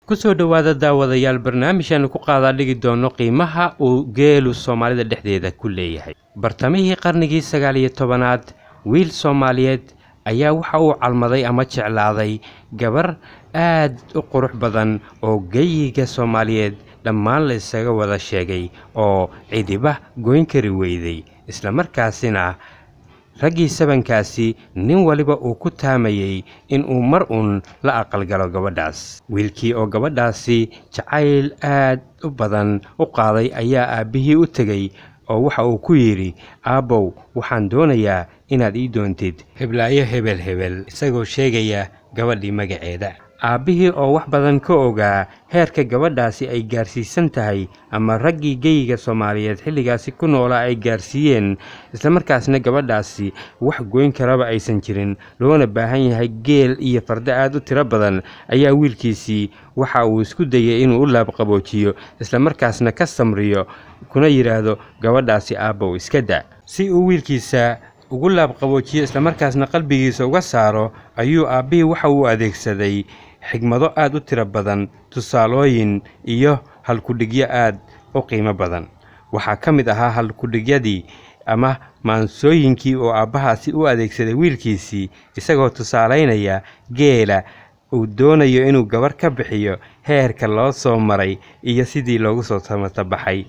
kusoo dhowaada daawadayaal barnaamijaanu ku qaadaa dhigi doono qiimaha uu geelu soomaalida dhexdeeda ku leeyahay bartamihii qarnigii sagaal iyo tobanaad wiil soomaaliyeed ayaa waxa uu calmaday ama jeclaaday gabar aad u qurux badan oo geyiga soomaaliyeed dhammaan la isaga wada sheegay oo cidiba goyn kari weyday islamarkaasina raggii sabankaasi nin waliba uu ku taamayey inuu mar uun la aqalgalo gabadhaas wiilkii oo gabadhaasi jacayl aad u badan u qaaday ayaa aabbihii u tegey oo waxa uu ku yidhi aabbow waxaan doonayaa inaad ii doontid heblaayo hebel hebel isagoo sheegaya gabadhii magaceeda aabbihii oo wax badan ka ogaa heerka gabadhaasi ay gaarsiisan tahay ama raggii geyiga soomaaliyeed xilligaasi ku noolaa ay gaarsiiyeen islamarkaasna gabadhaasi wax goyn karaba aysan jirin loona baahan yahay geel iyo fardo aad u tiro badan ayaa wiilkiisii waxa uu isku dayay inuu u laabqaboojiyo islamarkaasna ka samriyo kuna yidhaahdo gabadhaasi aabbow iska da si uu wiilkiisa ugu laabqaboojiyo islamarkaasna qalbigiisa uga saaro ayuu aabbihii waxa uu adeegsaday xigmado aad u tiro badan tusaalooyin iyo halkudhigyo aad u qiimo badan waxaa ka mid ahaa halkudhigyadii ama maansooyinkii oo aabbahaasi u adeegsaday wiilkiisii isagoo tusaalaynaya geela uu doonayo inuu gabar ka bixiyo heerka loo soo maray iyo sidii loogu soo samatabaxay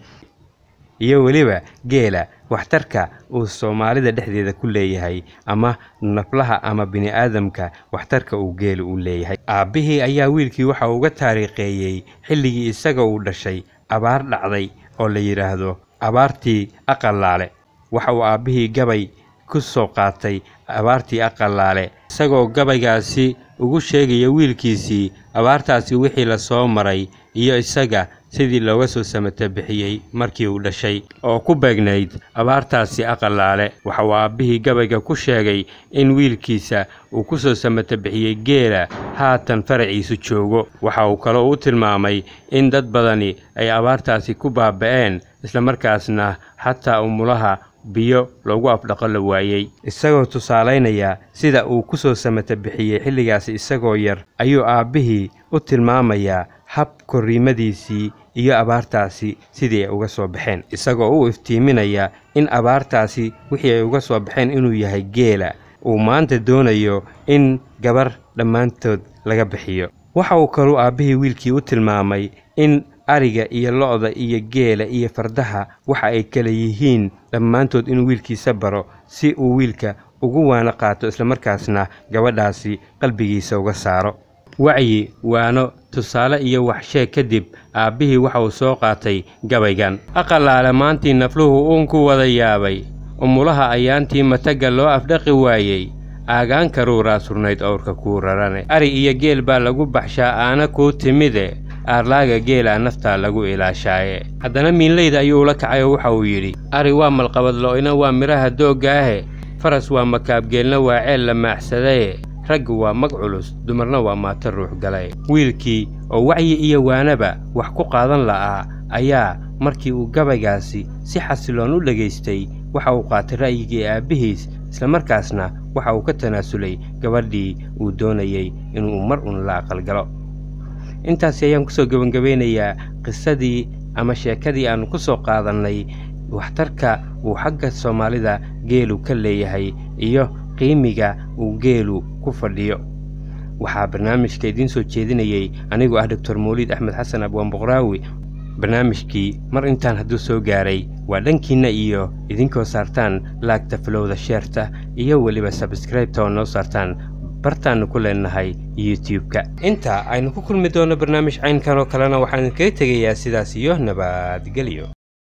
iyo weliba geela waxtarka uu soomaalida dhexdeeda ku leeyahay ama naflaha ama bini'aadamka waxtarka uu geelu u leeyahay aabbihii ayaa wiilkii waxa uga taariikheeyey xilligii isaga uu dhashay abaar dhacday oo la yidhaahdo abaartii aqallaale waxa uu aabbihii gabay ku soo qaatay abaartii aqallaale isagoo gabaygaasi ugu sheegaya wiilkiisii abaartaasi wixii la soo maray iyo isaga sidii looga soo samata bixiyey markii uu dhashay oo ku beegnayd abaartaasi aqallaale waxa uu aabbihii gabayga ku sheegay in wiilkiisa uu ku soo samata bixiyey geela haatan faraciisu joogo waxa uu kaloo u tilmaamay in dad badani ay abaartaasi ku baaba'een islamarkaasna xataa umulaha biyo loogu afdhaqo la waayey isagoo tusaalaynaya sida uu ku soo samata bixiyey xilligaasi isagoo yar ayuu aabbihii u tilmaamayaa hab korriimadiisii iyo abaartaasi sidii ay uga soo baxeen isagoo u iftiiminaya in abaartaasi wixii ay uga soo baxeen inuu yahay geela uu maanta doonayo in gabar dhammaantood laga bixiyo waxa uu kaluu aabbihii wiilkii u tilmaamay in ariga iyo lo-da iyo geela iyo fardaha waxa ay kala yihiin dhammaantood inuu wiilkiisa baro si uu wiilka ugu waano qaato islamarkaasna gabadhaasi qalbigiisa uga saaro wacyi waano tusaale iyo waxsheeg kadib aabbihii waxa uu soo qaatay gabaygan aqalaale maantii nafluhu uun ku wada yaabay umulaha ayaantii matagga loo afdhaqi waayey aagaan karuuraa surnayd owrka kuu rarane ari iyo geel baa lagu baxshaa aana kuu timide aarlaaga geelaa naftaa lagu ilaashaaye haddana miinleyda ayuu ula kacay oo waxa uu yidhi ari waa malqabadlo'ina waa midhaha dooggaahe faras waa makaabgeelna waa ceel la maaxsadaye raggu waa mag culus dumarna waa maato ruux galay wiilkii oo wacyi iyo waanaba wax ku qaadan la'aa ayaa markii uu gabaygaasi si xasiloon u dhegaystay waxa uu qaatay ra'yigii aabbihiis islamarkaasna waxa uu ka tanaasulay gabadhii uu doonayey inuu mar un la aqalgalo intaasi ayaan kusoo gebangabaynayaa qisadii ama sheekadii aannu ku soo qaadannay waxtarka uu xagga soomaalida geelu ka leeyahay iyo qiimiga uu geelu ku fadhiyo waxaa barnaamijka idiin soo jeedinayey anigoo ah doctor mawliid axmed xasan abwaan boqraawi barnaamijkii mar intaan hadduu soo gaaray waa dhankiinna iyo idinkoo saartaan laagta falowda sheerta iyo weliba sabskraibta oo noo saartaan bartaannu ku leenahay youtube-ka inta aynu ku kulmi doonno barnaamij caynkan oo kalena waxaan idinkaga tegayaa sidaas iyo nabadgelyo